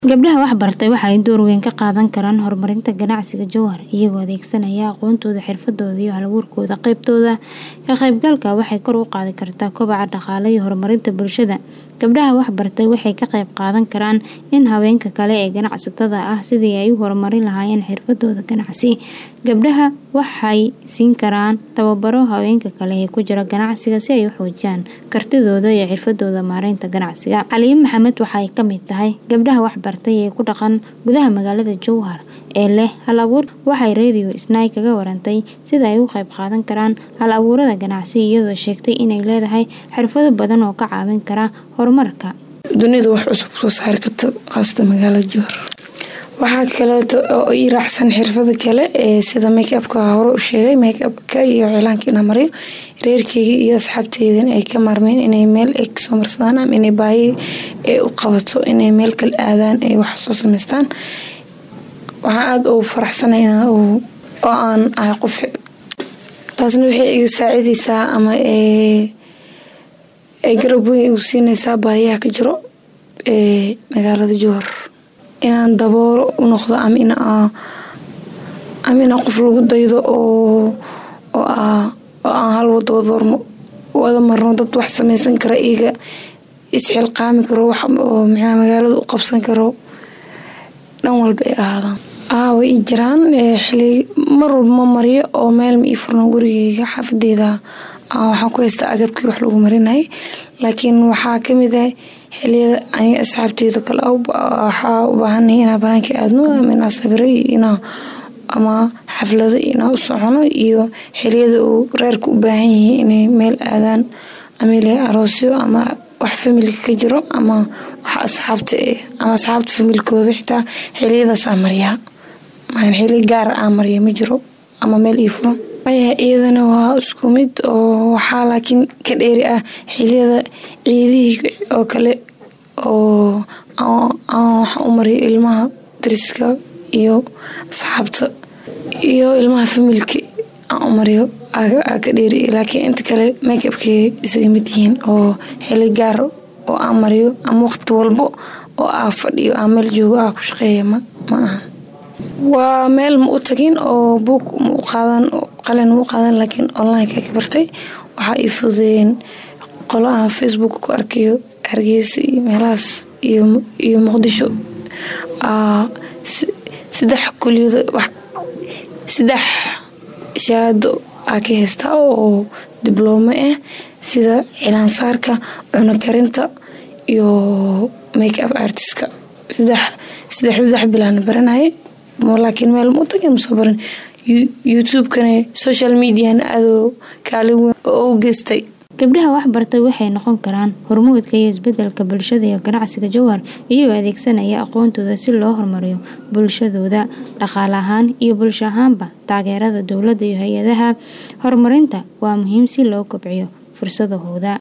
Gabdhaha wax bartay waxa ay door weyn ka qaadan karaan horumarinta ganacsiga jowhar iyagoo adeegsanaya aqoontooda, xirfadooda iyo hal-abuurkooda. Qaybtooda ka qaybgalka waxay kor u qaadi kartaa kobaca dhaqaale iyo horumarinta bulshada. Gabdhaha wax bartay waxay ka qayb qaadan karaan in haweenka kale ee ganacsatada ah sidii ay u horumarin lahaayeen xirfadooda ganacsi. Gabdhaha waxay siin karaan tababaro haweenka kale ee ku jira ganacsiga si ay u xoojiyaan kartidooda iyo xirfadooda maareynta ganacsiga. Caliin Maxamed waxa ay ka mid tahay gabdhaha wax bartay ee ku dhaqan gudaha magaalada Jowhar ee leh hal-abuur. Waxay Radio Isnaa kaga warantay sida ay uga qayb qaadan karaan hal-abuurada ganacsi iyadoo sheegtay inay leedahay xirfado badan oo ka caawin kara horumarka. Dunida wax cusub soo saari karto qaasatan magaalada Jowhar. Waxaa kaleeto oo ii raacsan xirfado kale ee sida make-up-ka hore u sheegay make-up-ka iyo cilaanka inaan mariyo reerkeyga iyo asxaabteyda ay ka maarmeen inay meel ay kasoo marsadaan ama inay baahi ay u qabato inay meel kale aadaan ay wax soo sameystaan. Waxaan aad ugu faraxsanahay oo aan ahay qof taasna waxay iga saacideysaa ama ay garab weyn igu siineysaa baahiyaha ka jiro ee magaalada Jowhar. Inaan daboolo u noqdo ama in aan ama inaan qof lagu daydo oo oo aan hal wado wada marno dad wax sameysan kara iyaga isxilqaami karo wax oo macnaha magaalada u qabsan karo dhan walba ay ahaadaan. Haa way ii jiraan xilli mar walba ma mariyo oo meel ma ii furno gurigeyga xaafadeyda waxaan ku haystaa agabkii wax lagu marinayay laakiin waxaa ka mid ah xilliyada aniga asxaabteyda kale waxaa u baahanahay inaan banaanka aadno ama inaan sawiro iyo inaan ama xaflado inaan u socono iyo xilliyada uu reerka u baahan yihiin inay meel aadaan ama ilaa aroosyo ama wax familka ka jiro ama wax asxaabta eh ama asxaabta familkooda xitaa xilliyadaas aan mariyaa. Maahan xilli gaar ah aan mariyo ma jiro ama meel ii furan. Maya iyadana waa isku mid oo waxaa laakiin ka dheeri ah xilliyada ciidihii oo kale oo aan wax u mariyo ilmaha deriska iyo asxaabta iyo ilmaha familka aan u mariyo aa ka dheeri laakiin inta kale make-up-kay isaga mid yihiin oo xilli gaar oo aan mariyo ama waqti walbo oo aan fadhiyo aan meel joogo aan ku shaqeeyo ma ahan. Waa meel ma u tagin oo buug ma u qaadan qalin ma u qaadan laakiin online-ka ka bartay waxaa ii fududeeyeen qolo aan Facebook ku arkayo Hargeysa iyo meelahaas iyo Muqdisho. Saddex kulliyado saddex shahaado aan ka haystaa oo diblooma ah sida cilaan saarka, cunno karinta iyo make-up artist-ka. Saddex saddex saddex bil aan baranayay laakiin meel ma u tagin ma soo baran. YouTube-kana social media-na aad kaalin weyn u geystay. Gabdhaha wax bartay waxay noqon karaan hormuudka iyo isbeddelka bulshada iyo ganacsiga Jowhar iyagoo adeegsanaya aqoontooda si loo horumariyo bulshadooda dhaqaale ahaan iyo bulsho ahaanba. Taageerada dowladda iyo hay'adaha horumarinta waa muhiim si loo kobciyo fursadahooda.